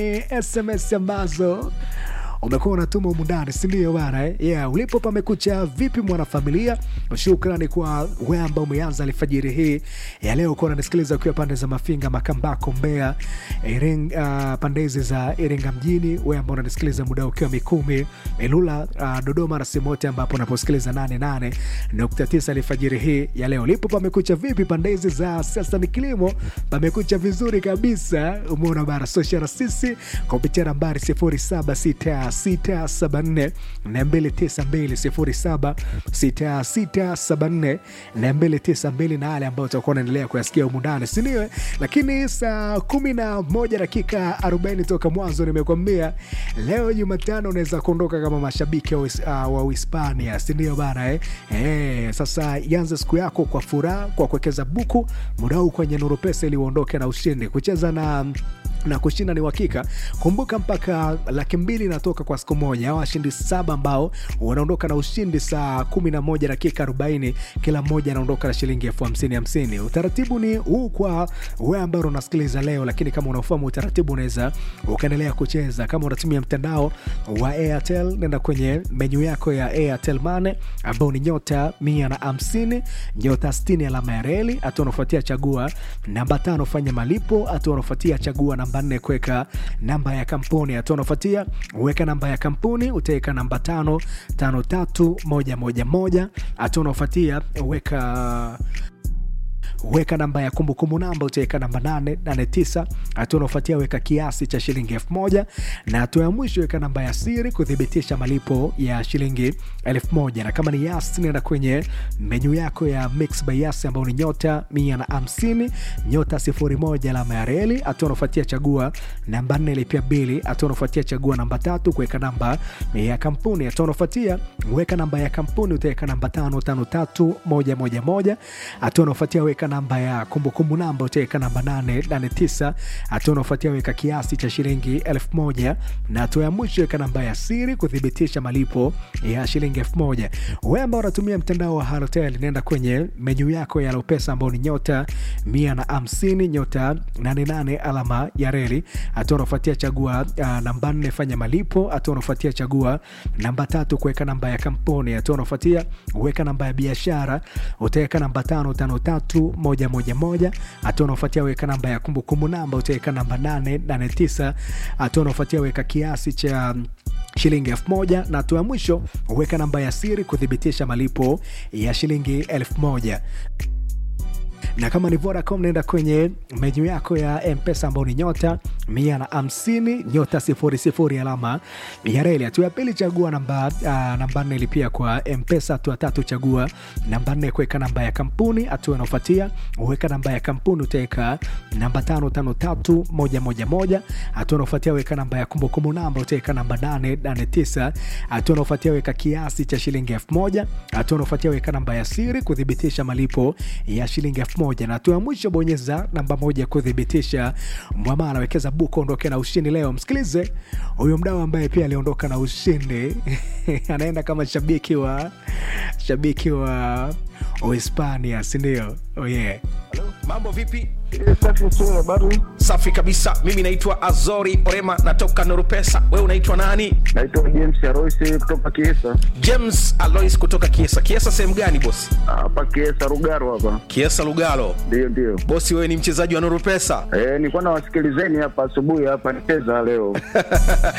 SMS ambazo umekuwa unatuma humu ndani sindio bana eh? yeah, ulipo pamekucha vipi mwanafamilia shukrani kwa we ambao umeanza alfajiri hii ya leo kuwa unanisikiliza ukiwa pande za mafinga makambako mbea Iring, uh, pande hizi za iringa mjini we ambao unanisikiliza muda ukiwa mikumi ilula uh, dodoma na sehemu yote ambapo unaposikiliza 88.9 alfajiri hii ya leo lipo pamekucha vipi pande hizi za sasa ni kilimo pamekucha vizuri kabisa umeona bara soshara sisi kupitia nambari 0766 674 292 076674 292 na yale ambayo utakuwa unaendelea kuyasikia humu ndani sindio lakini saa kumi na moja dakika 40 toka mwanzo nimekwambia leo jumatano unaweza kuondoka kama mashabiki wa Uis- ah, wa uhispania sindio bana eh? Eh, sasa ianze siku yako kwa furaha kwa kuwekeza buku muda huu kwenye nuru pesa ili uondoke na ushindi kucheza na na kushinda ni uhakika kumbuka mpaka laki mbili inatoka kwa siku moja au washindi saba ambao wanaondoka na ushindi saa 11 dakika 40 kila mmoja anaondoka na shilingi elfu hamsini hamsini utaratibu ni huu kwa we ambao unasikiliza leo lakini kama unaofahamu utaratibu unaweza ukaendelea kucheza kama unatumia mtandao wa airtel nenda kwenye menyu yako ya airtel mane ambao ni nyota mia na hamsini nyota 60 alama ya reli hatua unafuatia chagua namba tano fanya malipo hatua unafuatia chagua namba nne kuweka namba ya kampuni hatua unafuatia weka namba ya kampuni utaweka namba tano tano tatu moja moja moja hatua unaofuatia weka weka namba ya kumbukumbu namba utaweka namba 889 hatua unaofuatia weka kiasi cha shilingi 1000 na hatua ya mwisho weka namba ya siri kuthibitisha malipo ya shilingi 1000 na kama ni yas nenda kwenye menyu yako ya mix by yas ambao ni nyota 150 nyota 01 alama ya reli hatua unaofuatia chagua namba 4 lipia bili hatua unaofuatia chagua namba tatu kuweka namba ya kampuni hatua unaofuatia weka namba ya kampuni utaweka namba 553111 hatua unaofuatia weka namba ya kumbukumbu namba utaweka namba 889 hatua unaofuatia weka kiasi cha shilingi 1000 na hatua ya mwisho weka namba ya siri kuthibitisha malipo ya shilingi 1000 wewe ambao unatumia mtandao wa halotel nenda kwenye menyu yako ya lopesa ambao ni nyota 150 nyota 88 alama ya reli hatua unaofuatia chagua uh, namba 4 fanya malipo hatua unaofuatia chagua namba tatu kuweka namba ya kampuni hatua unaofuatia weka namba ya biashara utaweka namba 553111 hatua unaofuatia weka namba ya kumbukumbu namba utaweka namba 889 hatua unaofuatia weka kiasi cha shilingi 1000 na hatua ya mwisho weka namba ya siri kuthibitisha malipo ya shilingi 1000 na kama ni Vodacom naenda kwenye menyu yako ya mpesa ambao ni nyota mia na hamsini nyota sifuri sifuri alama ya reli. Hatua ya pili chagua namba uh, namba nne lipia kwa mpesa. Hatua tatu chagua namba nne kuweka namba ya kampuni. Hatua inaofuatia uweka namba ya kampuni utaweka namba tano tano tatu moja moja moja. Hatua inaofuatia weka namba ya kumbukumbu namba utaweka namba nane nane tisa. Hatua inaofuatia weka kiasi cha shilingi elfu moja. Hatua inaofuatia weka namba ya siri kuthibitisha malipo ya shilingi elfu moja na hatua ya mwisho bonyeza namba moja kuthibitisha mwamala wekeza buku ondoke na ushindi leo msikilize huyo mdau ambaye pia aliondoka na ushindi anaenda kama shabiki wa shabiki wa uhispania sindio oh yeah. mambo vipi Safi sio habari. safi kabisa mimi naitwa azori orema natoka norupesa wewe unaitwa nani Naitwa James Aroisi kutoka Kiesa. james alois kutoka kiesa kiesa sehemu gani bosi Hapa Kiesa Rugaro hapa. kiesa lugalo Ndio ndio. bosi wewe ni mchezaji wa norupesa Eh, nilikuwa nawasikilizeni hapa asubuhi hapa nicheza leo.